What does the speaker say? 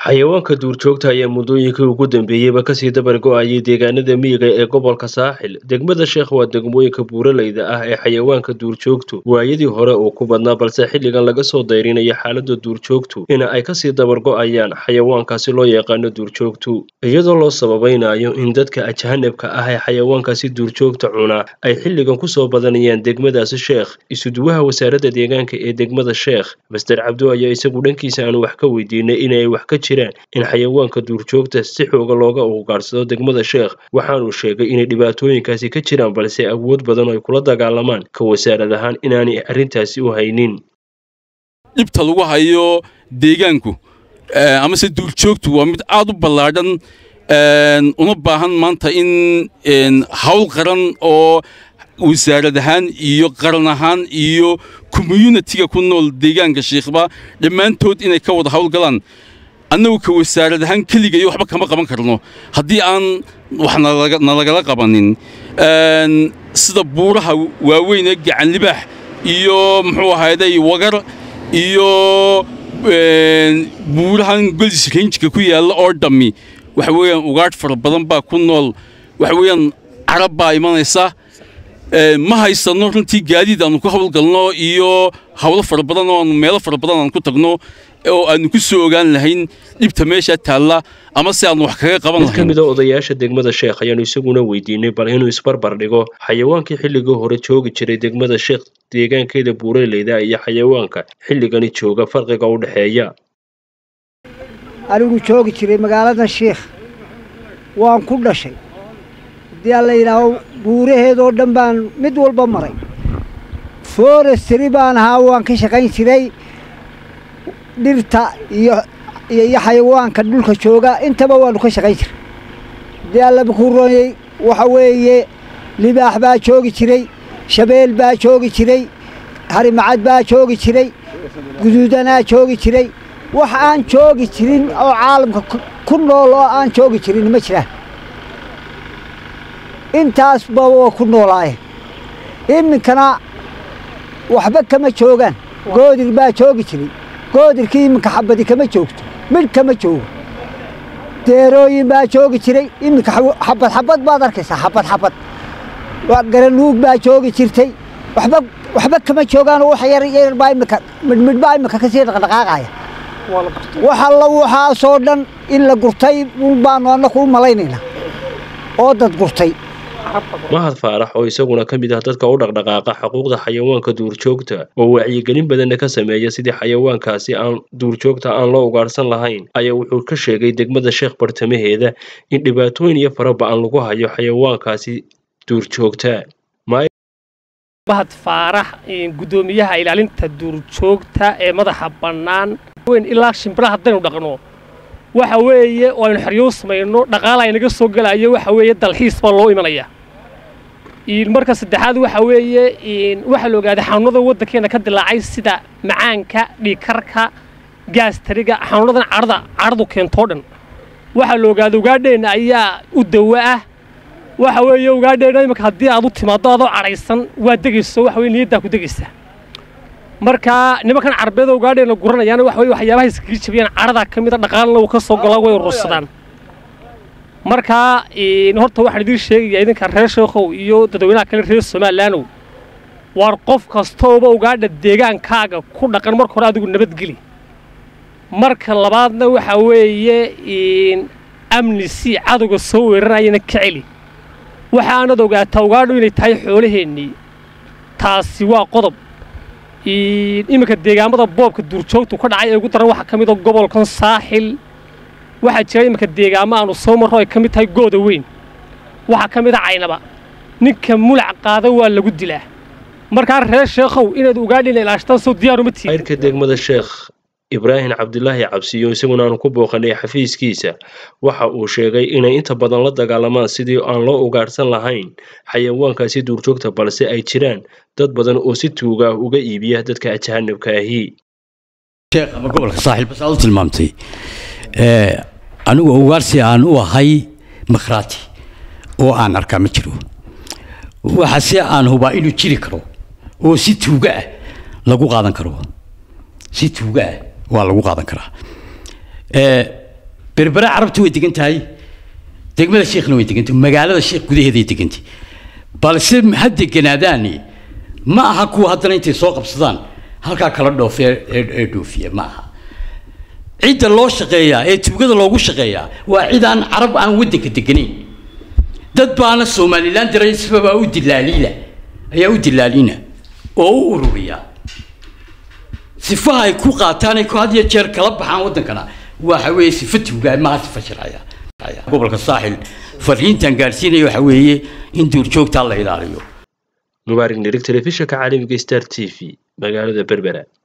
xayawaanka duurjoogta ayaa muddooyinkii ugu dambeeyeyba kasii dabar go-ayay deegaanada miyiga ee gobolka saaxil degmada sheekh waa degmooyinka buuraleyda ah ee xayawaanka duurjoogtu waayadii hore uu ku badnaa balse xilligan laga soo dayrinayo xaalada duurjoogtu in ay kasii dabar go-ayaan xayawaankaasi loo yaqaano duurjoogtu iyadoo loo sababaynayo in dadka ajahanabka ah ee xayawaankaasi duurjoogta cunaa ay xilligan kusoo badanayaan degmadaasi sheekh isuduwaha wasaaradda deegaanka ee degmada sheekh master cabdo ayaa isagu dhankiisa aanu wax ka weydiinay inay wax ka jiraan in xayawaanka duurjoogta si xooga looga ugaarsado degmada sheekh waxaanuu sheegay inay dhibaatooyinkaasi ka jiraan balse awood badan ay kula dagaalamaan ka wasaarad ahaan inaanay arrintaasi u haynin dhibta lagu hayo deegaanku amase duurjoogtu waa mid aad u ballaadhan una baahan maanta in hawl qaran oo wasaarad ahaan iyo qaran ahaan iyo communitiga ku nool deegaanka shiikhba dhammaantood inay ka wada hawlgalaan annagu ka wasaarad ahaan keligayo waxba kama qaban karno haddii aan wax nalagala qabanin sida buuraha waaweyn ee gacanlibaax iyo muxuu ahayday wagar iyo buurahan golis ranjka ku yaalla oo dhammi waxa weeyaan ugaadh fara badan baa ku nool waxa weeyaan carab baa imanaysa ma haysanno runtii gaadiid aanu ku hawlgalno iyo hawlo fara badan oo aanu meelo fara badan aan ku tagno oo aanu ku soo ogaan lahayn dhibta meesha taalla ama si aanu wax kaga qaban lahayn mid ka mid a odayaasha degmada sheekh ayaanu isaguna weydiinay bal inuu isbarbar dhigo xayawaankii xilligii hore joogi jiray degmada sheekh deegaankeeda buuraleyda iyo xayawaanka xilligani jooga farqiga u dhexeeya anigu joogi jiray magaalada sheekh waan ku dhashay haddii aan la yidhaaho buuraheedoo dhan baan mid walba maray forestry baan ahaa waan ka shaqayn jiray dhirta iyo iyo xayawaanka dhulka jooga intaba waanu ka shaqayn jiray haddii allaba kuu roonyey waxa weeye libaax baa joogi jiray shabeel baa joogi jiray harimacad baa joogi jiray guduudanaa joogi jiray wax aan joogi jirin oo caalamka ku nool oo aan joogi jirin ma jiraan intaasba waa ku noolaayeen iminkana waxba kama joogaan goodir baa joogi jiray goodirkii iminka xabadi kama joogto midh kama joogo deerooyin baa joogi jiray iminka xabad xabad baad arkaysaa xabad xabad garanuug baa joogi jirtay waxba waxba kama joogaan wax yar yar baa iminka midhmidh baa iminka kasii dhaqdhaqaaqaya wax alla waxaasoo dhan in la gurtay baanu annaku u malaynaynaa oo dad gurtay mahad faarax oo isaguna ka mid ah dadka u dhaqdhaqaaqa xuquuqda xayawaanka duurjoogta oo wacyigelin badanna ka sameeya sidii xayawaankaasi aan duurjoogta aan loo ugaarhsan lahayn ayaa wuxuu ka sheegay degmada sheekh bartamaheeda in dhibaatooyin iyo faraba-an lagu hayo xayawaankaasi duurjoogta mahad faarax guddoomiyaha ilaalinta duurjoogta ee madaxa bannaan weyn ilaa shimbiraha haddaynu dhaqno waxa weeye oo aynu xeryow samayno dhaqaala aynaga soo gelayo waxa weeye dalxiis baa loo imanaya marka saddexaad waxa weeye waxaa la ogaaday xanuunada waddankeena ka dilaacay sida macaanka dhiikarka gaastariga xanuunadan cadhada cadhadu keentoo dhan waxaa la ogaaday ugaadheenna ayaa u dawo ah waxa weeye ugaadheenna iminka haddii aad u timaaddo adoo cadhaysan waa degayso waxa weye niyaddaa ku degaysa marka nimankan carbeeda ugaadheena guranayaan waxa weye waxyaabaha iskaga jabiyaan cadhadaa ka mida dhaqaalna uu ka soo golaa way urursadaan markaa horta waxaan idiin sheegayaa idinka reer sheekhow iyo dadweynaha kale reer somalilaanow waar qof kastooba ugaadha deegaankaaga ku dhaqan marka hore adigu nabadgeli marka labaadna waxa weeye amni si cadowga soo weeranayana ka celi waxaanad ogaataa ugaadhu inay tahay xoolaheennii taasi waa qodob iminka deegaamada boobka duurjoogtu ka dhacay ee ugu daran waxaa ka mid a gobolkan saaxil waxaa jira iminka deegaamo aanu soo marro ay ka mid tahay gooda weyn waxaa ka mid a caynaba ninka mulac qaada waa lagu dilaa markaa reer sheekhow inaad ugaadhina ilaashtaan soo diyaaruma tihin ayrka degmada sheekh ibraahim cabdilaahi cabsiyo isaguna aanu ku booqanay xafiiskiisa waxa uu sheegay inay inta badan la dagaalamaan sidii aan loo ugaadhsan lahayn xayawaankaasi duurjoogta balse ay jiraan dad badan oo si tuuga ah uga iibiya dadka ajahanabka ahi sheekh ama gobolka saaxiil bas aad u tilmaamtay anigu ugaarsi aan u ahay makhraati oo aan arkaa ma jiro waxa si aan hubaa inuu jiri karo oo si tuuga ah lagu qaadan karo si tuuga ah waa lagu qaadan karaa berbere carabtu way degan tahay degmada sheekhna way degan tahay magaalada sheekh gudaheeday degan tahay balse ha deganaadaani ma aha kuwa haddana intay soo qabsadaan halkaa kala dhoofe ee ee dhoofiya ma aha cidda loo shaqeeyaa ee tuugada loogu shaqeeyaa waa cid aan carab aan waddanka deganayn dad baana somalilan diray isbabaa u dilaaliila ayaa u dilaalina oo u ururiya sifaha ay ku qaataan ay ku had iyo jeer kala baxaan waddankana waxa weeye sifa tuugaa maaha sifa sharciya gobolka saaxil fariintan gaadhsiinaya waxa weeye in duurjoogtaa la ilaaliyo mubaarig nirig telefishinka caalamiga star t v magaalada berbera